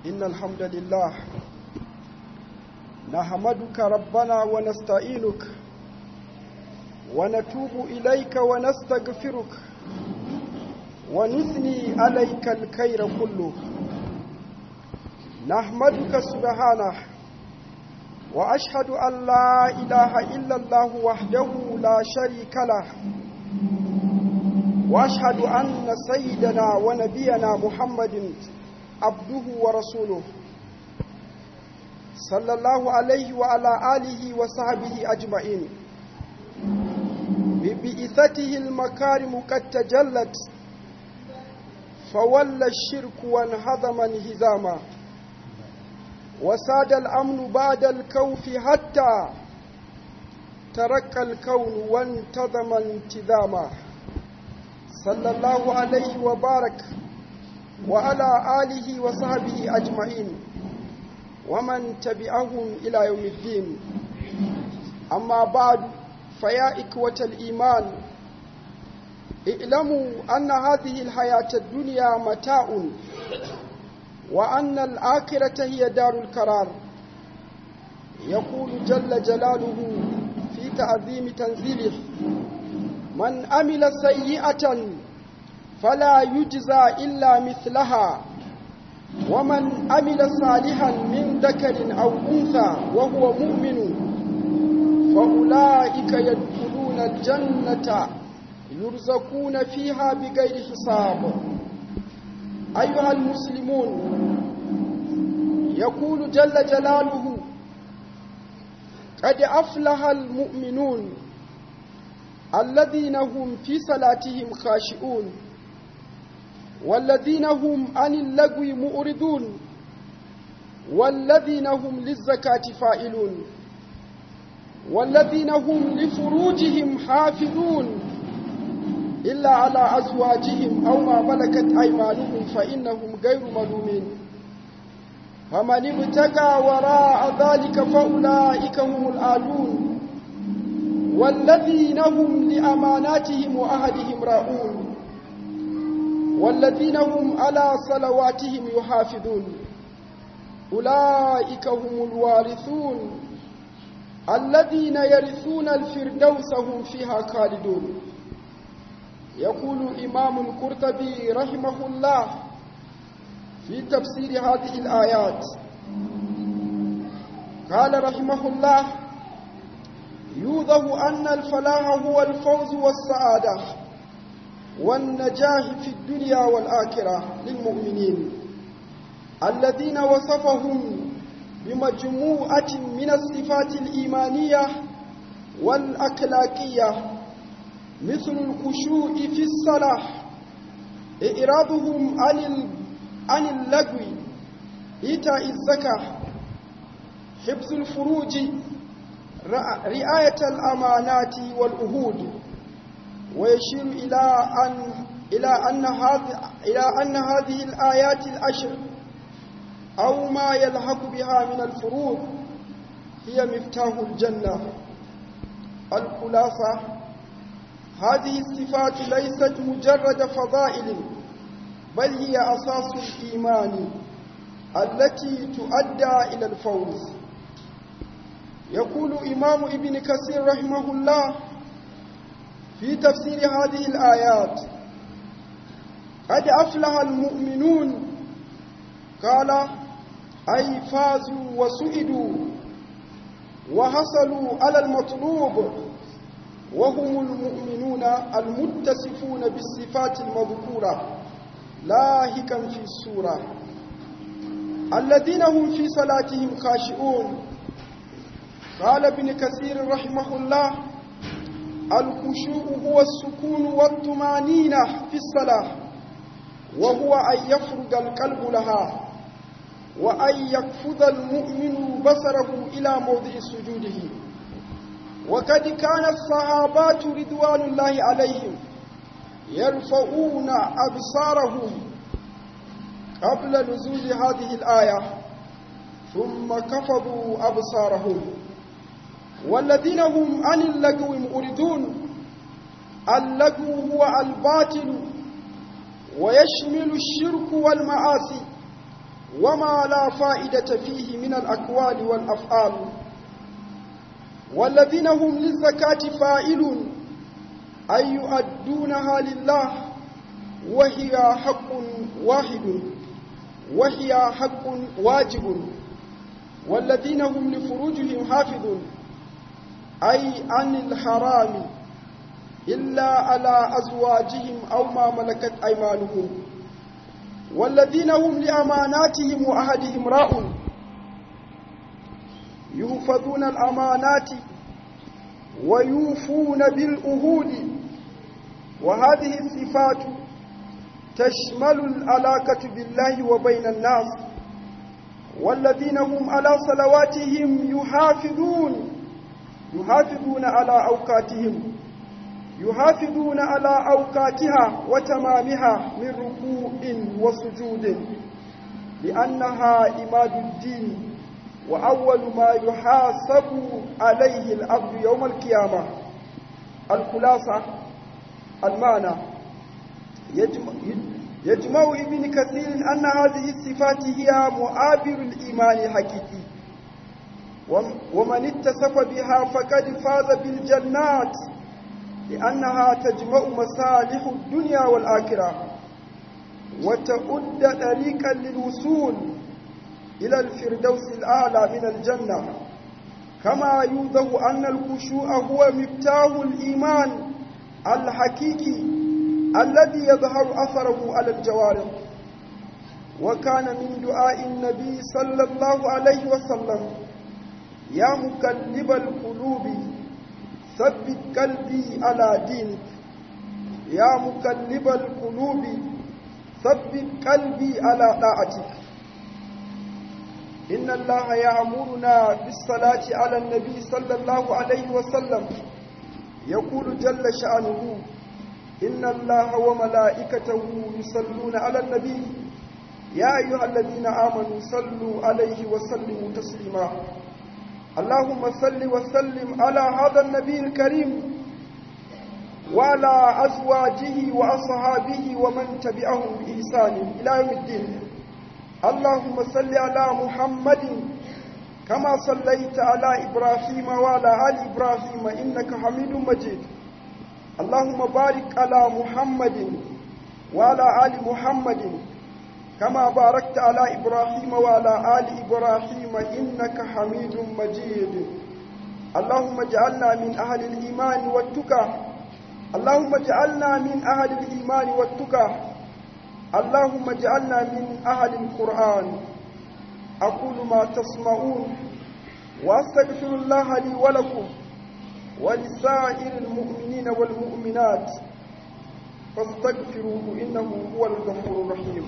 إن الحمد لله نحمدك ربنا ونستعينك ونتوب إليك ونستغفرك ونثني عليك الخير كله نحمدك سبحانه وأشهد أن لا إله إلا الله وحده لا شريك له وأشهد أن سيدنا ونبينا محمد عبده ورسوله صلى الله عليه وعلى آله وصحبه أجمعين ببئثته المكارم قد تجلت فولى الشرك وانهضم انهزاما وساد الأمن بعد الكوف حتى ترك الكون وانتظم انتظاما صلى الله عليه وبارك وعلى آله وصحبه أجمعين ومن تبعهم إلى يوم الدين أما بعد فيا إخوة الإيمان اعلموا أن هذه الحياة الدنيا متاع وأن الآخرة هي دار القرار يقول جل جلاله في تعظيم تنزيله من عمل سيئة فلا يجزى إلا مثلها ومن عمل صالحا من ذكر أو أنثى وهو مؤمن فأولئك يدخلون الجنة يرزقون فيها بغير حساب أيها المسلمون يقول جل جلاله قد أفلح المؤمنون الذين هم في صلاتهم خاشئون والذين هم عن اللغو مؤردون والذين هم للزكاة فائلون والذين هم لفروجهم حافظون إلا على أزواجهم أو ما ملكت أيمانهم فإنهم غير ملومين فمن ابتغى وراء ذلك فأولئك هم الآلون والذين هم لأماناتهم وأهدهم راؤون والذين هم على صلواتهم يحافظون أولئك هم الوارثون الذين يرثون الفردوس هم فيها خالدون يقول إمام القرطبي رحمه الله في تفسير هذه الآيات قال رحمه الله يوضح أن الفلاح هو الفوز والسعادة والنجاح في الدنيا والآخرة للمؤمنين الذين وصفهم بمجموعة من الصفات الإيمانية والأخلاقية مثل الخشوع في الصلاة إعراضهم عن عن اللغو إيتاء الزكاة حفظ الفروج رعاية الأمانات والأهود ويشير إلى أن إلى أن هذه إلى أن هذه الآيات العشر أو ما يلحق بها من الفروض هي مفتاح الجنة الخلاصة هذه الصفات ليست مجرد فضائل بل هي أساس الإيمان التي تؤدى إلى الفوز يقول إمام ابن كثير رحمه الله في تفسير هذه الآيات قد أفلح المؤمنون قال أي فازوا وسئدوا وحصلوا على المطلوب وهم المؤمنون المتصفون بالصفات المذكورة لاهكا في السورة الذين هم في صلاتهم خاشئون قال ابن كثير رحمه الله الخشوع هو السكون والطمانينة في الصلاة وهو أن يفرد القلب لها وأن يقفز المؤمن بصره إلى موضع سجوده وقد كان الصحابات رضوان الله عليهم يرفعون أبصارهم قبل نزول هذه الآية ثم كفضوا أبصارهم والذين هم عن اللغو مؤردون اللغو هو الباطل ويشمل الشرك والمعاصي وما لا فائدة فيه من الأقوال والأفعال والذين هم للزكاة فاعلون أن يؤدونها لله وهي حق واحد وهي حق واجب والذين هم لفروجهم حافظون أي عن الحرام إلا على أزواجهم أو ما ملكت أيمانهم والذين هم لأماناتهم وأهدهم راء يحفظون الأمانات ويوفون بالأهود وهذه الصفات تشمل العلاقة بالله وبين الناس والذين هم على صلواتهم يحافظون يحافظون على أوقاتهم يحافظون على أوقاتها وتمامها من ركوع وسجود لأنها إماد الدين وأول ما يحاسب عليه العبد يوم القيامة الخلاصة المعنى يجمع, يجمع ابن كثير أن هذه الصفات هي مؤابر الإيمان الحقيقي ومن اتصف بها فقد فاز بالجنات لأنها تجمع مصالح الدنيا والآخرة وتؤد طريقا للوصول إلى الفردوس الأعلى من الجنة كما يوضح أن الخشوع هو مفتاح الإيمان الحقيقي الذي يظهر أثره على الجوارح وكان من دعاء النبي صلى الله عليه وسلم يا مقلب القلوب ثبت قلبي على دينك يا مقلب القلوب ثبت قلبي على طاعتك إن الله يأمرنا بالصلاة على النبي صلى الله عليه وسلم يقول جل شأنه إن الله وملائكته يصلون على النبي يا أيها الذين آمنوا صلوا عليه وسلموا تسليما اللهم صل وسلم على هذا النبي الكريم وعلى أزواجه وأصحابه ومن تبعهم بإحسان إلى يوم الدين اللهم صل على محمد كما صليت على إبراهيم وعلى آل إبراهيم إنك حميد مجيد اللهم بارك على محمد وعلى آل محمد كما باركت على إبراهيم وعلى آل إبراهيم إنك حميد مجيد اللهم اجعلنا من أهل الإيمان والتقى اللهم اجعلنا من أهل الإيمان والتقى اللهم اجعلنا من أهل القرآن أقول ما تسمعون وأستغفر الله لي ولكم ولسائر المؤمنين والمؤمنات فاستغفروه إنه هو الغفور الرحيم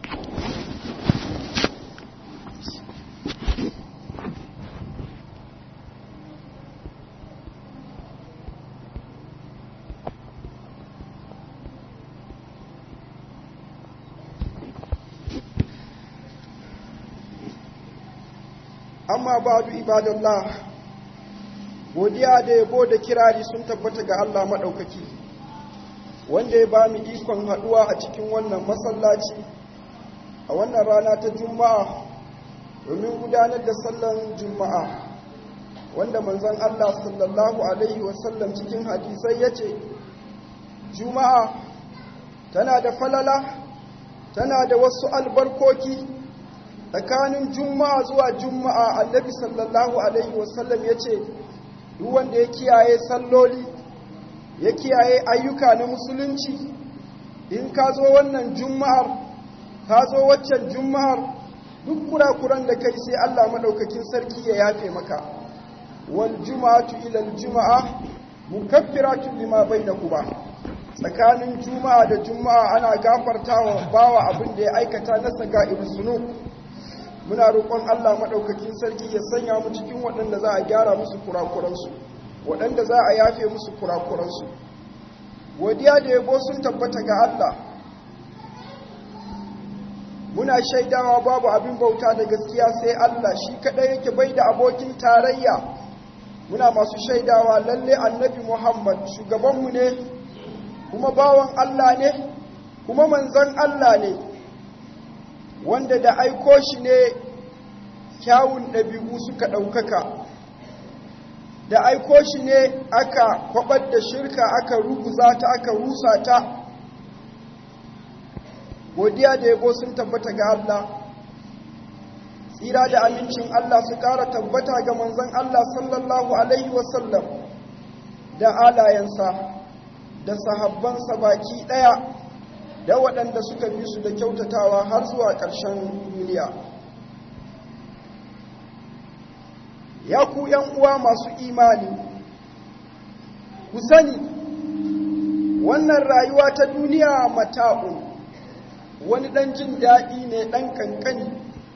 amma ba'du ibadallah godiya da yabo da kirari sun tabbata ga Allah maɗaukaki wanda ya ba mu ikon haɗuwa a cikin wannan masallaci a wannan rana ta juma'a domin gudanar da sallan juma'a wanda manzon Allah sallallahu alaihi wasallam cikin hadisai ya ce juma'a tana da falala tana da wasu albarkoki tsakanin juma'a zuwa juma'a annabi sallallahu alaihi wasallam ya ce duk wanda ya kiyaye salloli ya kiyaye ayyuka na musulunci in ka zo wannan juma'ar ka zo waccan juma'ar duk kurakuran da kai sai Allah maɗaukakin sarki ya yafe maka wal juma'atu ila juma'a mukaffiratun lima bainakuma tsakanin juma'a da juma'a ana gafartawa bawa abin da ya aikata na saga'ir zunub muna roƙon Allah maɗaukakin sarki ya sanya mu cikin waɗanda za a gyara musu kurakuransu waɗanda za a yafe musu kurakuransu godiya da yabo sun tabbata ga Allah muna shaidawa babu abin bauta da gaskiya sai Allah shi kaɗai yake bai da abokin tarayya muna masu shaidawa lalle annabi Muhammad shugabanmu ne kuma bawan Allah ne kuma manzon Allah ne wanda da aiko shi ne kyawun ɗabi'u suka ɗaukaka da aiko shi ne aka kwabar da shirka aka ruguza ta aka rusa ta godiya da yabo sun tabbata ga Allah tsira da amincin Allah su ƙara tabbata ga manzon Allah sallallahu alaihi wasallam da alayensa da sahabbansa baki ɗaya da waɗanda suka bi su da kyautatawa har zuwa ƙarshen duniya ya ku uwa masu imani ku sani wannan rayuwa ta duniya mata'un wani ɗan jin daɗi ne ɗan ƙanƙani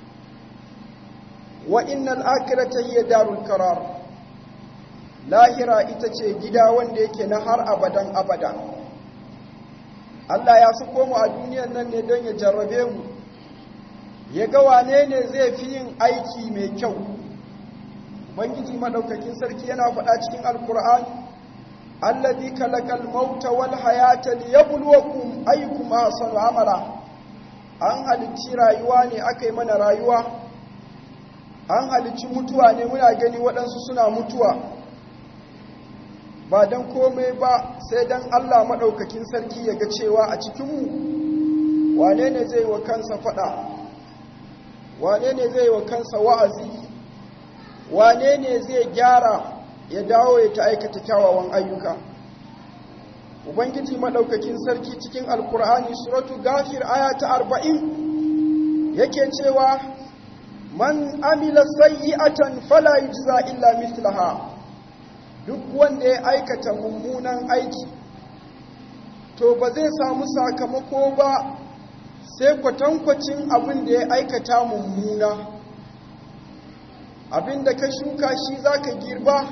wa innal akhirata hiya darul qarar lahira ita ce gida wanda yake na har abadan abada Allah ya suko mu a duniyar nan ne don ya jarrabe mu ya ga wane ne zai fi yin aiki mai kyau Ubangiji madaukakin sarki yana faɗa cikin Alkur'an alladhi kalakal mauta wal hayata liyabluwakum ayyukum ahsanu amala an halicci rayuwa ne aka yi mana rayuwa an halicci mutuwa ne muna gani waɗansu suna mutuwa ba don komai ba sai don Allah maɗaukakin sarki ya ga cewa a cikinmu wane ne zai wa kansa faɗa wane ne zai wa kansa wa'azi wane ne zai gyara ya dawo ya ta aikata kyawawan ayyuka ubangiji maɗaukakin sarki cikin alkur'ani suratu gafir aya ta arba'in yake cewa man amila sayyi'atan fala yujza illa mithlaha duk wanda ya aikata mummunan aiki to ba zai samu sakamako ba sai kwatankwacin abin da ya aikata mummuna abin da ka shuka shi za ka girba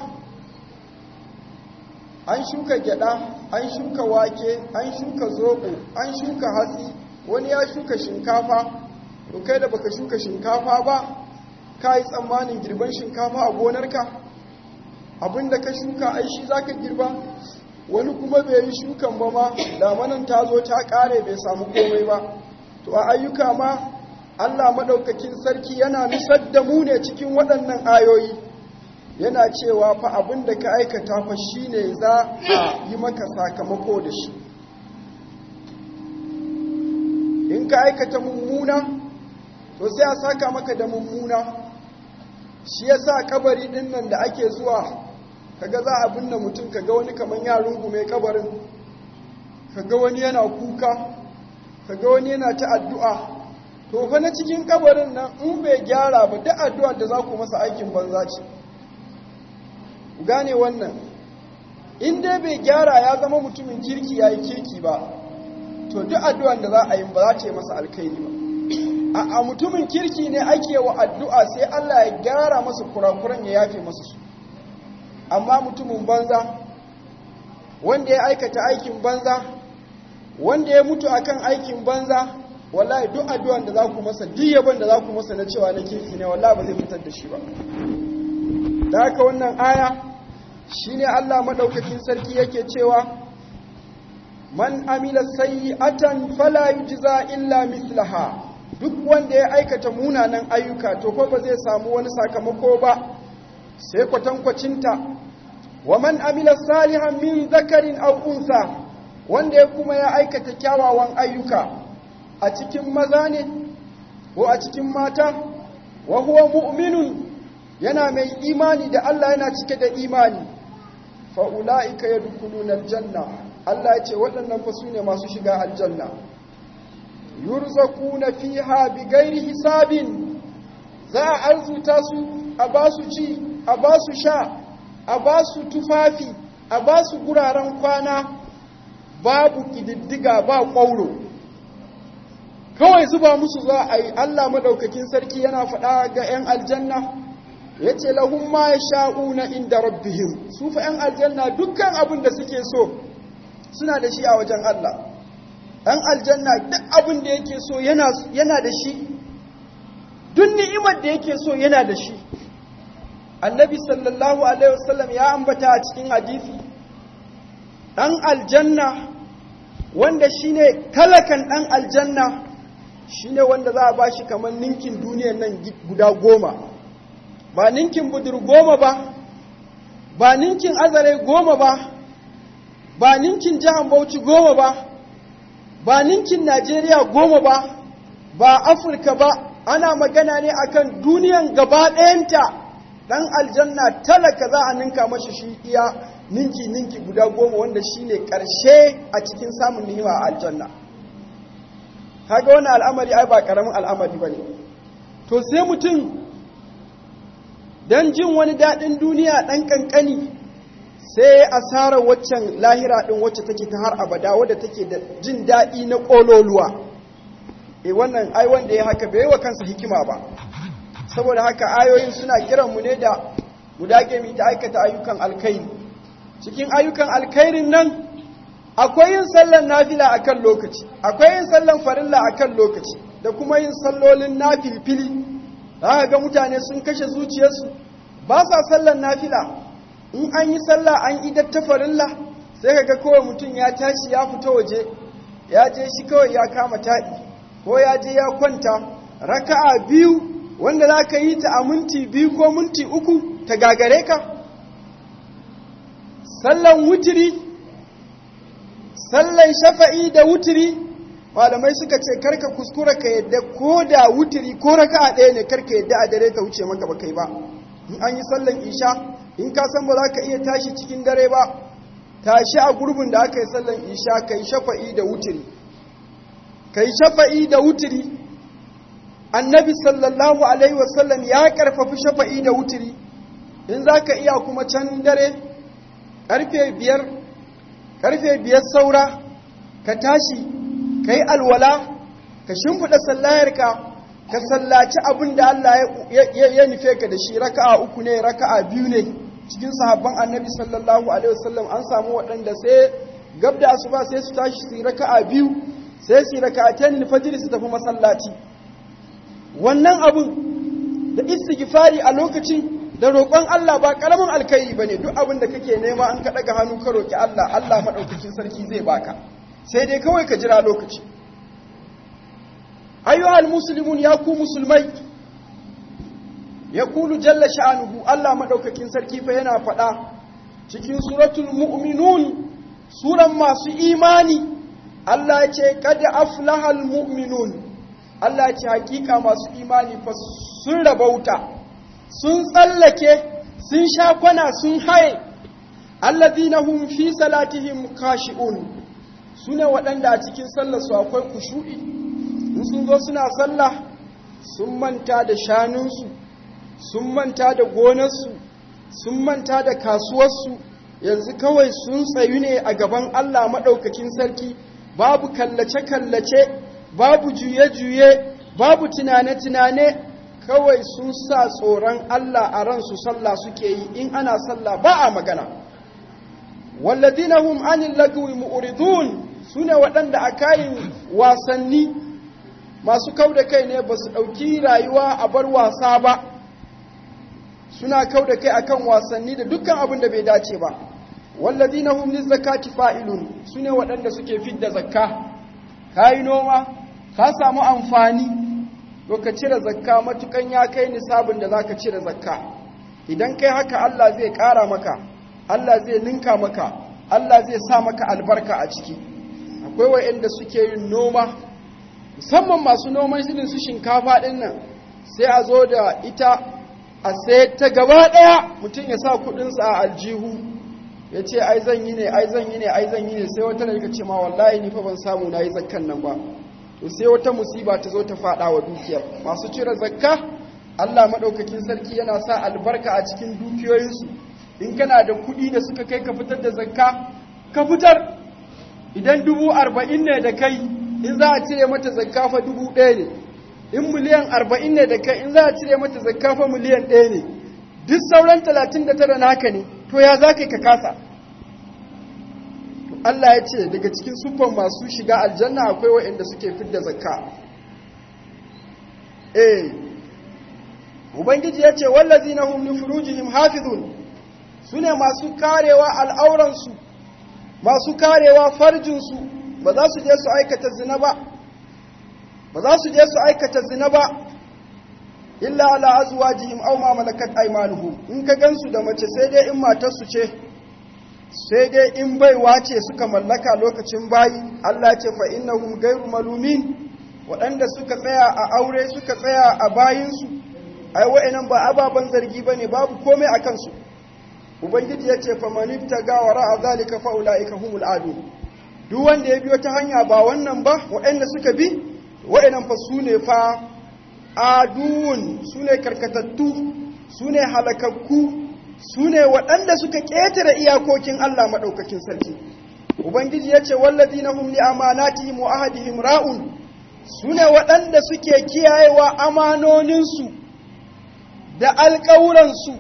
an shuka gyada an shuka wake an shuka zobo an shuka hatsi wani ya shuka shinkafa to kai da baka shuka shinkafa ba ka yi tsammanin girban shinkafa a gonarka abinda ka shuka ai shi zaka girba wani kuma bai yi shukan ba ma damanan ta zo ta kare bai samu komai ba to a ayyuka ma Allah madaukakin sarki yana nusar da mu ne cikin waɗannan ayoyi yana cewa fa abinda ka aikata fa shine za a yi maka sakamako da shi in ka aikata mummuna to sai a saka maka da mummuna shi yasa kabari din nan da ake zuwa kaga za a binne mutum kaga wani kaman ya rungume kabarin kaga wani yana kuka kaga wani yana ta addu'a to fa na cikin kabarin nan in bai gyara ba duk addu'ar da za ku masa aikin banza ce gane wannan in dai bai gyara ya zama mutumin kirki yayi kirki ba to duk addu'ar da za a yi ba za ta yi masa alkhairi ba a mutumin kirki ne ake wa addu'a sai Allah ya gyara masa kurakuran ya yafe masa su amma mutumin banza wanda ya aikata aikin banza wanda ya mutu akan aikin banza wallahi duk addu'an da za ku masa duk yabon da za ku masa na cewa na kirki ne wallahi ba zai fitar da shi ba da haka wannan aya shine Allah madaukakin sarki yake cewa man amila sayyi'atan fala yujza illa mislaha duk wanda ya aikata munanan ayyuka to ko ba zai samu wani sakamako ba sai kwatankwacinta wa man amila salihan min zakarin aw unsa wanda ya kuma ya aikata kyawawan ayyuka a cikin maza ne ko a cikin mata wa huwa mu'minun yana mai imani da Allah yana cike da imani fa ulaika yadkhuluna aljanna Allah ya ce waɗannan fa su ne masu shiga aljanna yurzakuna fiha bighairi hisabin za a arzuta su a ba su ci a ba su sha a ba su tufafi a ba su guraren kwana babu kididdiga ba ƙwauro kawai zuba musu za a yi Allah madaukakin sarki yana faɗa ga 'yan aljanna ya ce lahun ma ya sha'una inda rabbihim su fa 'yan aljanna dukkan abin da suke so suna da shi a wajen Allah ɗan aljanna duk abin da yake so yana da shi duk ni'imar da yake so yana da shi annabi sallallahu alaihi wasallam ya ambata a cikin hadisi ɗan aljanna wanda shine talakan ɗan aljanna shine wanda za a ba shi kamar ninkin duniyan nan guda goma ba ninkin budur goma ba ba ninkin azare goma ba ba ninkin jihar bauchi goma ba ba ninkin najeriya goma ba ba afirka ba ana magana ne akan duniyan gaba ɗayanta ɗan aljanna talaka za a ninka mashi shi iya ninki ninki guda goma wanda shine ƙarshe a cikin samun ni'ima a aljanna kaga wani al'amari ai ba ƙaramin al'amari ba ne to sai mutum don jin wani daɗin duniya ɗan ƙanƙani sai asarar waccan lahira ɗin wacce take ta har abada wadda take da jin daɗi na ƙololuwa e wannan ai wanda ya haka bai wa kansa hikima ba saboda haka ayoyin suna kiranmu ne da mu dage mu ta aikata ayyukan alkhairi cikin ayyukan alkhairin nan akwai yin sallan nafila akan lokaci akwai yin sallan farilla akan lokaci da kuma yin sallolin nafilfili za ga mutane sun kashe zuciyarsu ba sa sallan nafila in an yi sallah an idar ta farilla sai ka ga kawai mutum ya tashi ya fita waje ya je shi kawai ya kama taɗi ko ya je ya kwanta raka'a biyu wanda za ka yi ta a minti biyu ko minti uku ta gagare ka sallan wutiri sallan shafa'i da wutiri malamai suka ce karka kuskura ka yadda ko da wutiri ko raka'a ɗaya ne karka yadda a dare ta wuce maka ba kai ba in an yi sallan isha in ka san ba za ka iya tashi cikin dare ba tashi a gurbin da aka yi sallan isha ka yi shafa'i da wutiri ka yi shafa'i da wutiri annabi sallallahu alaihi wasallam ya karfafi shafa'i da wutiri in za ka iya kuma can dare karfe biyar karfe biyar saura ka tashi ka yi alwala ka shimfiɗa sallayarka ka sallaci abin da Allah ya nufe ka da shi raka'a uku ne raka'a biyu ne cikin sahabban annabi sallallahu alaihi wasallam an samu waɗanda sai gab da asuba sai su tashi su yi raka'a biyu sai su yi raka'atan fajr su tafi masallaci wannan abun da istighfari a lokacin da roƙon Allah ba ƙaramin alkhairi bane duk abin da kake nema an ka daga hannu ka roki Allah Allah madaukakin sarki zai baka sai dai kawai ka jira lokaci ayyuhal muslimun ya ku musulmai ya kulu jalla sha'anuhu Allah madaukakin sarki fa yana faɗa cikin suratul mu'minun suran masu imani Allah ya ce kad aflahal mu'minun Allah ya ce hakika masu imani fa sun rabauta sun tsallake sun sha kwana sun haye alladhina hum fi salatihim khashi'un sune waɗanda a cikin sallar su akwai kushu'i in sun zo suna sallah sun manta da shanunsu sun manta da gonarsu sun manta da kasuwarsu yanzu kawai sun tsayu ne a gaban Allah maɗaukakin sarki babu kallace-kallace babu juye-juye babu tunane-tunane kawai sun sa tsoron Allah a ransu sallah suke yi in ana sallah ba a magana walladina hum anil lagwi mu'ridun sune waɗanda a kayin wasanni masu kau da kai ne ba su ɗauki rayuwa a bar wasa ba suna kau da kai akan wasanni da dukkan abin da bai dace ba walladina hum lizakati fa'ilun sune waɗanda suke fidda zakka kayi noma ka samu amfani to ka cire zakka matukan ya kai nisabin da zaka cire zakka idan kai haka Allah zai ƙara maka Allah zai ninka maka Allah zai sa maka albarka a ciki akwai wa'anda suke yin noma musamman masu noman shirin su shinkafa ɗin nan sai a zo da ita a sai ta gaba ɗaya mutum ya sa kuɗinsa a aljihu ya ce ai zan yi ne ai zan yi ne ai zan yi ne sai wata da ce ma wallahi ni fa ban samu na yi zakkan nan ba to sai wata musiba ta zo ta faɗa wa dukiyar masu cire zakka Allah maɗaukakin sarki yana sa albarka a cikin dukiyoyinsu in kana da kuɗi da suka kai ka fitar da zakka ka fitar idan dubu arba'in ne da kai in za a cire mata zakka fa dubu ɗaya ne in miliyan arba'in ne da kai in za a cire mata zakka fa miliyan ɗaya ne duk sauran talatin da tara naka ne to ya za ka kasa Allah ya ce daga cikin siffan masu shiga aljanna akwai waɗanda suke fidda zakka eh ubangiji ya ce wallazina hum li furujihim hafizun sune masu karewa al'auransu masu karewa farjinsu ba za su je su aikata zina ba ba za su je su aikata zina ba illa ala azwajihim aw ma malakat aymanuhum in ka gansu da mace sai dai in matar su ce sai dai in baiwa ce suka mallaka lokacin bayi Allah ce fa innahum ghayru malumin waɗanda suka tsaya a aure suka tsaya a bayinsu ai wa'annan ba ababan zargi bane babu komai a kansu ubangiji ya ce fa manifta gawara a zalika fa ulaika humul adu duk wanda ya biyo ta hanya ba wannan ba waɗanda suka bi wa'annan fa su ne fa adun su ne karkatattu su ne halakakku su ne waɗanda suka ƙetare iyakokin Allah maɗaukakin sarki ubangiji ya ce wallazi na hum li amanatihim wa ahadihim ra'un su ne waɗanda suke kiyayewa amanoninsu da alƙawuransu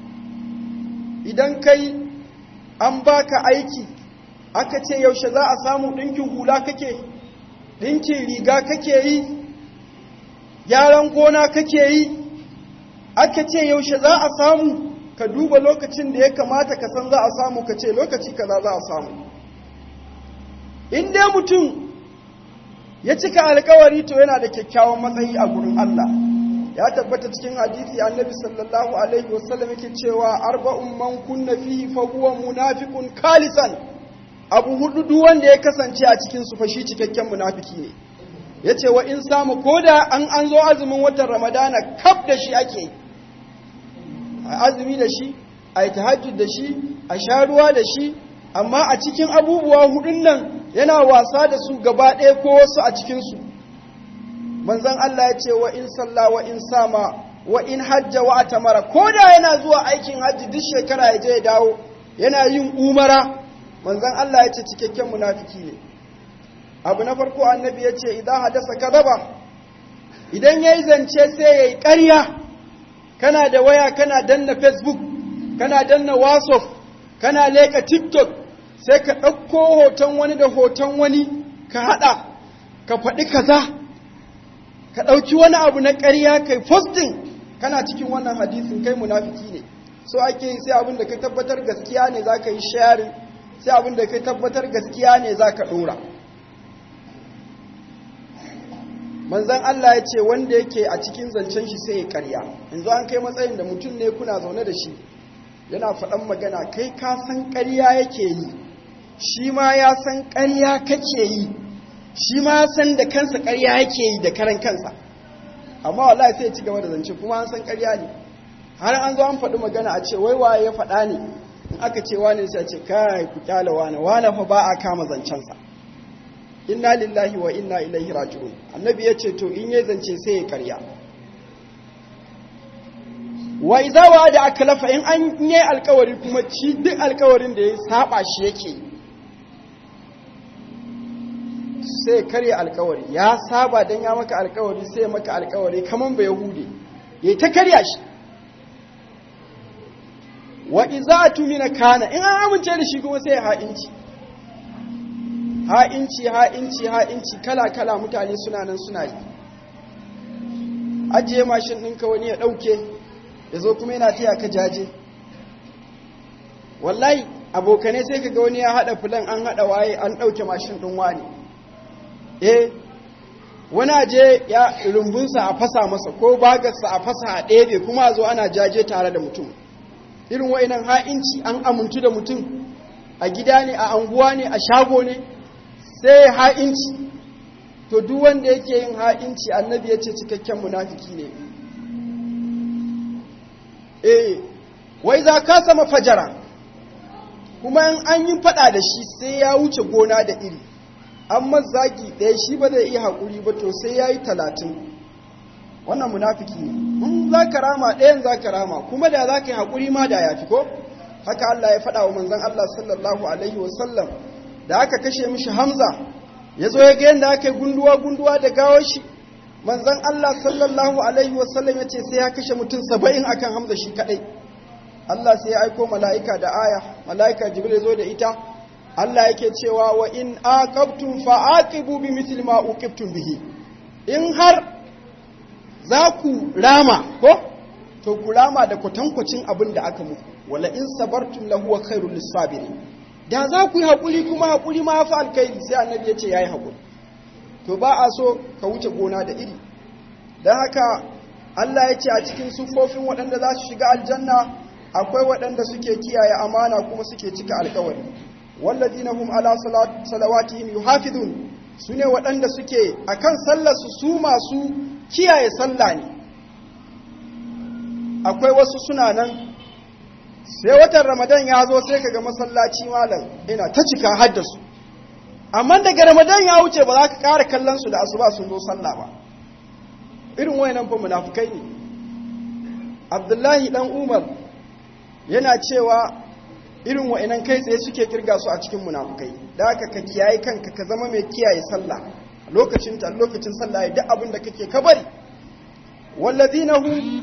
idan kai an baka aiki aka ce yaushe za a samu ɗinkin hula kake ɗinkin riga kake yi gyaran gona kake yi aka ce yaushe za a samu ka duba lokacin da ya kamata ka san za a samu ka ce lokaci kaza za a samu in dai mutum ya cika alkawari to yana da kyakkyawan matsayi a gurin Allah ya tabbata cikin hadisi annabi sallallahu alaihi wasallam yake cewa arba'un man kunna fihi fa huwa munafiqun khalisan abu hudu duk wanda ya kasance a cikin su fa shi cikakken munafiki ne yace wa in samu koda an an zo azumin watan ramadana kaf da shi ake azumi da shi a yi tahajjud da shi a sha ruwa da shi amma a cikin abubuwa hudun nan yana wasa da su gaba ɗaya ko wasu a cikinsu manzan Allah ya ce wa in salla wa in sama wa in hajja wa atamara ko da yana zuwa aikin hajji duk shekara ya je ya dawo yana yin umara manzan Allah ya ce cikakken munafiki ne abu na farko annabi ya ce idan hadasa kadaba idan yayi zance sai yayi ƙarya kana da waya kana danna facebook kana danna whatsapp kana leka tiktok sai ka ɗauko hoton wani da hoton wani ka haɗa ka faɗi kaza ka ɗauki wani abu na ƙarya kai posting kana cikin wannan hadisin kai munafiki ne so ake yi sai abin da ka tabbatar gaskiya ne za ka yi sharing sai abin da ka tabbatar gaskiya ne za ka ɗora manzan Allah ya ce wanda yake a cikin zancen shi sai ya karya yanzu an kai matsayin da mutum ne kuna zaune da shi yana faɗan magana kai ka san karya yake yi shi ma ya san karya kake yi shi ma ya san da kansa karya yake yi da karan kansa amma wallahi sai ya ci gaba da zance kuma an san karya ne har an zo an faɗi magana a ce wai waye ya faɗa ne in aka ce wani sai a ce kai ku kyala wani wani fa ba a kama zancensa inna lillahi wa inna ilaihi raji'un annabi ya ce to in ya zance sai ya karya wa idza wa'ada aklafa in an yi alkawari kuma ci duk alkawarin da ya saba shi yake sai karya alkawari ya saba dan ya maka alkawari sai ya maka alkawari kaman ba yahude ya ta karya shi wa idza atumina kana in an amince da shi kuma sai ya ha'inci ha'inci ha'inci ha'inci kala-kala mutane suna nan suna yi ajiye mashin ɗinka wani ya ɗauke ya zo kuma yana taya ka jaje wallahi abokane sai ka ga wani ya haɗa filan an haɗa waye an ɗauke mashin ɗin wani eh wani aje ya rumbunsa a fasa masa ko bagarsa a fasa a ɗebe kuma a zo ana jaje tare da mutum irin wa'inan ha'inci an amintu da mutum a gida ne a anguwa ne a shago ne sai ha'inci to duk wanda yake yin ha'inci annabi ya ce cikakken munafiki ne eh wai za ka sama fajara kuma in an yi fada da shi sai ya wuce gona da iri amma zagi ɗaya shi ba zai iya haƙuri ba to sai ya yi talatin wannan munafiki ne in za ka rama ɗayan za ka rama kuma da za ka yi haƙuri ma da ya fi ko haka Allah ya faɗa wa manzon Allah sallallahu alaihi wasallam da aka kashe mishi Hamza ya zo ya ga yadda aka yi gunduwa-gunduwa da gawar shi manzan Allah sallallahu Alaihi wasallam ya ce sai ya kashe mutum saba'in akan Hamza shi kadai Allah sai ya aiko mala'ika da aya mala'ika jibril zo da ita Allah yake cewa wa in aqabtum fa aqibu bi mithli ma uqibtum bihi in har za ku rama ko to ku rama da kwatankwacin abin da aka muku wala in sabartum lahu khairul lisabirin da za ku yi haƙuri kuma haƙuri ma fi alkairi sai annabi ya ce ya yi haƙuri to ba a so ka wuce gona da iri don haka Allah ya ce a cikin sufofin waɗanda za su shiga aljanna akwai waɗanda suke kiyaye amana kuma suke cika alkawari walladina hum ala salawatihim yuhafizun sune waɗanda suke akan sallarsu su masu kiyaye sallah ne akwai wasu suna nan sai watan ramadan ya zo sai kaga masallaci malam ina ta cika haddasu amma daga ramadan ya wuce ba za ka ƙara kallon su da asuba sun zo sallah ba irin wayannan fa munafukai ne abdullahi dan umar yana cewa irin wa'inan kai tsaye suke kirga su a cikin munafukai da haka ka kiyaye kanka ka zama mai kiyaye sallah lokacin ta lokacin sallah ya duk abin da kake ka bari walladina hum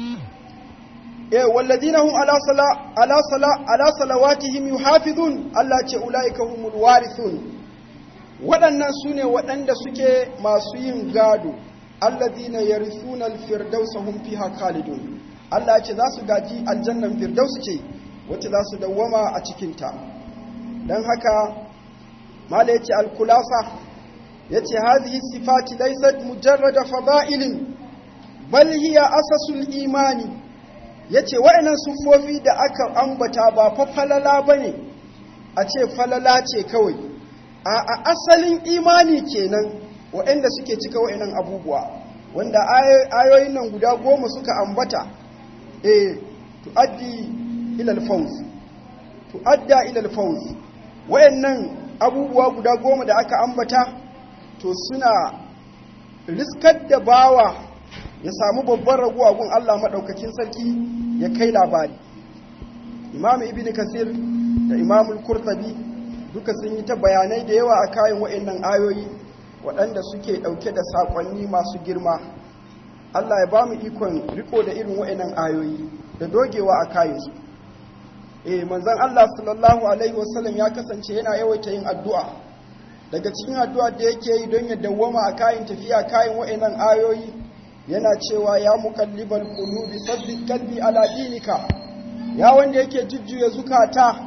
eh walladina hum ala sala ala sala ala salawatihim yuhafizun Allah ce ulaika humul warithun waɗannan sune waɗanda suke masu yin gado alladina yarithuna alfirdausa hum fiha khalidun Allah ce za su gaji aljannan firdaus ce wacce za su dawwama a cikinta don haka mala yace alkulasa yace hadhihi sifati laysat mujarrada fada'ilin bal hiya asasul imani yace wa'annan sufofi da aka ambata ba fa falala bane a ce falala ce kawai a asalin imani kenan wa'anda suke cika wa'annan abubuwa wanda ayoyin nan guda goma suka ambata eh tuaddi ila al-fawz tuadda ila al-fawz wayannan abubuwa guda goma da aka ambata to suna riskar da bawa ya samu babban raguwa gun Allah madaukakin sarki ya kai labari Imam Ibn Kasir da Imam Al-Qurtubi duka sun yi ta bayanai da yawa a kayan wayannan ayoyi waɗanda suke ɗauke da saƙonni masu girma Allah ya ba mu ikon riko da irin wayannan ayoyi da dogewa a kayansu eh manzon Allah sallallahu alaihi wasallam ya kasance yana yawaita yin addu'a daga cikin addu'a da yake yi don ya dawwama a kayan tafiya kayan wayannan ayoyi yana cewa ya muqallibal qulubi sabbit qalbi ala dinika ya wanda yake jujjuya zukata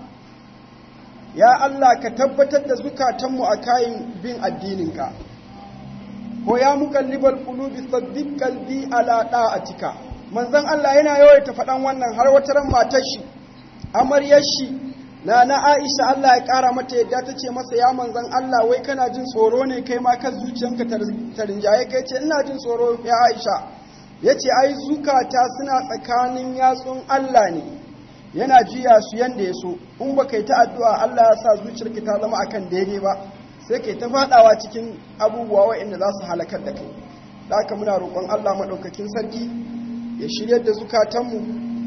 ya Allah ka tabbatar da zukatanmu a kayan bin addininka ko ya muqallibal qulubi sabbit qalbi ala da'atika manzon Allah yana yawaita faɗan wannan har wata ran matar shi amaryar shi na na Aisha Allah ya ƙara mata yadda ta ce masa ya manzon Allah wai kana jin tsoro ne kai ma kan zuciyanka ta rinjaye kai ce ina jin tsoro ya Aisha yace ai zukata suna tsakanin yatsun Allah ne yana jiya su yanda ya so in ba kai ta addu'a Allah ya sa zuciyarki ta zama akan daidai ba sai kai ta fadawa cikin abubuwa waɗanda za su halakar da kai da haka muna roƙon Allah maɗaukakin sarki ya shiryar da zukatanmu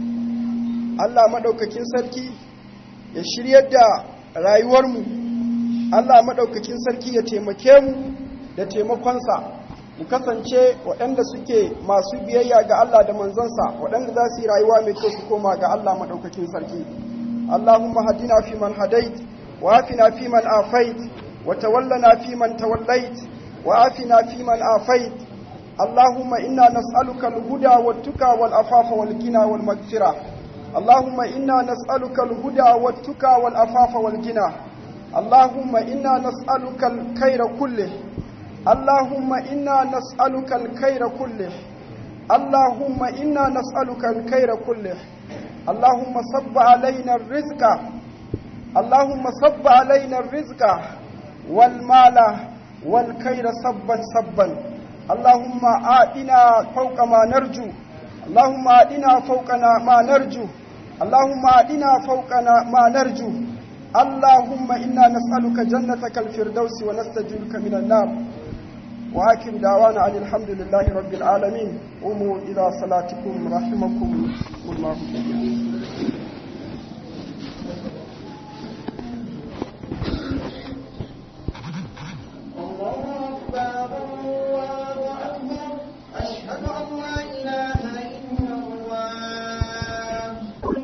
Allah maɗaukakin sarki ya shiryar da rayuwarmu Allah maɗaukakin sarki ya taimake mu da taimakonsa mu kasance waɗanda suke masu biyayya ga Allah da manzansa waɗanda za su yi rayuwa mai kyau su koma ga Allah maɗaukakin sarki Allahumma hadina fi man hadait wa afina fi man afait wa tawallana fi man tawallait wa afina fi man afait اللهم إنا نسألك الهدى والتقى والأفاف والغنى والمغفرة اللهم إنا نسألك الهدى والتقى والأفاف والغنى اللهم إنا نسألك الخير كله اللهم إنا نسألك الخير كله اللهم إنا نسألك الخير كله اللهم صب علينا الرزق اللهم صب علينا الرزق والمال والخير صبا صبا اللهم آتنا فوق ما نرجو اللهم آتنا فوقنا ما نرجو اللهم آتنا فوقنا ما نرجو اللهم إنا نسألك جنتك الفردوس ونستجيرك من النار وآخر دعوانا عن الحمد لله رب العالمين قوموا إلى صلاتكم رحمكم الله